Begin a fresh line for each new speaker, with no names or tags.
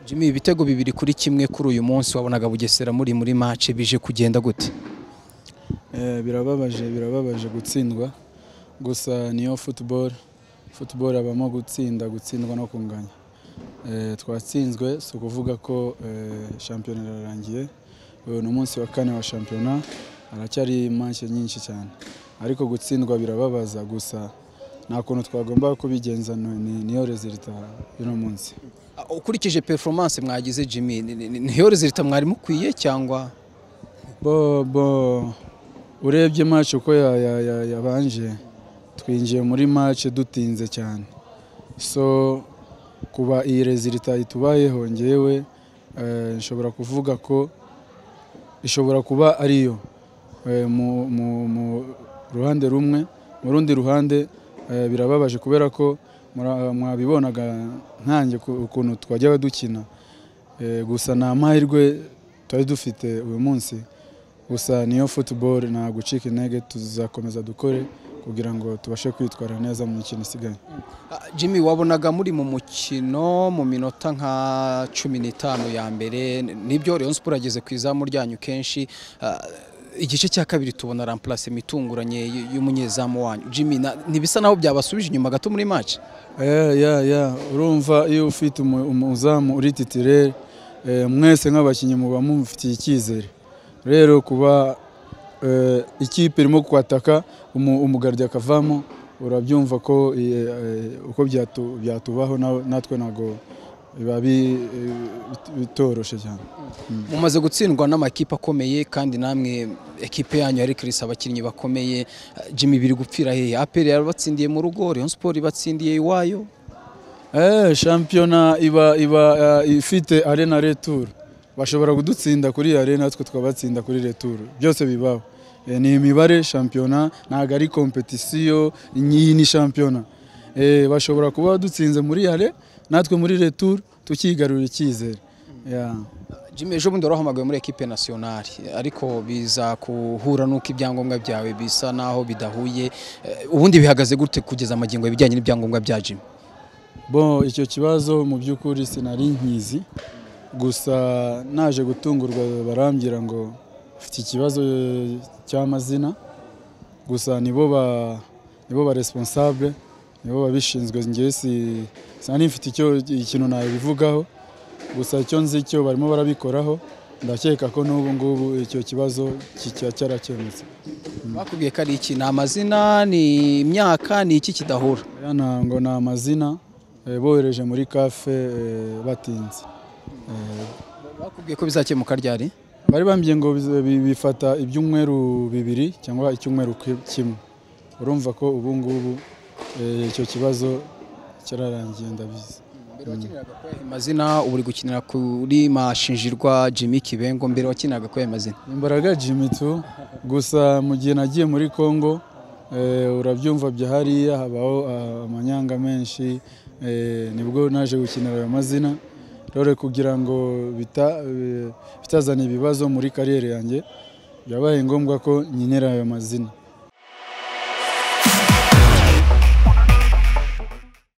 Jimmy ibitego bibiri kuri kimwe kuri uyu munsi wabonaga bugesera muri muri match bije kugenda gute
Eh, birababaje birababaje gutsindwa gusa niyo football football habamo gutsinda gutsindwa no kunganya Eh, twatsinzwe si ukuvuga ko eh, shampiyona irarangiye uyu ni umunsi wa kane wa shampiyona haracyari manche nyinshi cyane ariko gutsindwa birababaza gusa nta kuntu twagomba kubigenza ni- ni- niyo resulta y'uno munsi
Ah, ukurikije performance mwagize Jimmy ni- ni- ni- niyo result mwari mukwiye cyangwa
bo bo urebye match uko ya- ya- ya- yabanje twinjiye muri match dutinze cyane so kuba iyi resulta itubayeho ngewe eh, nshobora kuvuga ko ishobora kuba ariyo eh, mu, mu, mu ruhande rumwe mu rundi ruhande eh, birababaje kubera ko mura- mwabibonaga nkanjye ku- ukuntu twajyaga dukina Eh, gusa nta mahirwe twari dufite uyu munsi gusa niyo football nta gucika intege tuzakomeza dukore kugira ngo tubashe kwitwara neza mu mikino isigaye
Ah, Jimmy wabonaga muri mu mukino mu minota nka cumi n'itanu ya mbere n- nibyo Rayon Sports ageze ku izamu ryanyu kenshi Ah, igice cya kabiri tubona remplacement itunguranye y- y'umunyezamu wanyu Jimmy na- ntibisa naho byabasubije inyuma gato muri match
ya ya ya urumva iyo ufite umu- umuzamu uri titire eh, mwese nk'abakinnyi muba mumufitiye icyizere rero kuba eh, ikipe irimo kwataka umu- umugardi akavamo urabyumva ko eh, eh, uko byatu- byatubaho nawe- natwe ntabwo biba bi- eh, bitoroshye cyane
mumaze gutsindwa n'amakipe akomeye kandi namwe ekipe yanyu yari kirisi abakinnyi bakomeye Jimmy biri gupfira hehe APR yarabatsindiye mu rugo Rayon Sports ibatsindiye iwayo
Eh, shampiyona iba iba eh, ifite arena retour bashobora kudutsinda kuri arena twe twabatsinda kuri retour byose bibaho Eh, ni imibare shampiyona ntabwo ari kompetisiyo iyi ni shampiyona Eh, bashobora kuba badutsinze muri are natwe muri retour tukigarurira icyizere Yeah.
Jimmy ejo bundi warahamagawe muri ekipe nationale ariko biza kuhura n'uko ibyangombwa byawe bisa naho bidahuye Eh, ubundi bihagaze gute kugeza amagingo ibijyanye n'ibyangombwa bya Jimmy
Bon, icyo kibazo mu by'ukuri sinari nkizi gusa naje gutungurwa barambwira ngo mfite ikibazo eh, cy'amazina gusa nibo ba nibo ba responsable nibo babishinzwe ngewe si sinari mfite icyo ikintu nabivugaho gusa icyo nzi cyo barimo barabikoraho ndakeka ko n'ubu ngubu icyo kibazo kicya cyarakemutse
bakubwiye ko ari iki ni amazina ni imyaka ni iki kidahura
Aya ntabwo ni amazina eh, bohereje muri kafe eh, batinze Eh,
bakubwiye ko bizakemuka ryari
bari bambwiye ngo bize- bi- bifata ibyumweru bibiri cyangwa icyumweru ki- kimwe urumva ko ubu ngubu eh, icyo kibazo cyararangiye ndabizi
mbere wakiniraga ko amazina ubu uri gukinira kuri mashinjirwa Jimmy Kibengo mbere wakiniraga ko amazina
imbaraga Jimmy tu gusa mu gihe nagiye muri Congo eh, urabyumva bya hariya habaho ah, amanyanga menshi eh, nibwo naje gukinira ayo mazina rero kugira ngo bita- eh, bitazana ibibazo muri kariyeri yanjye byabaye ngombwa ko nkinira ayo mazina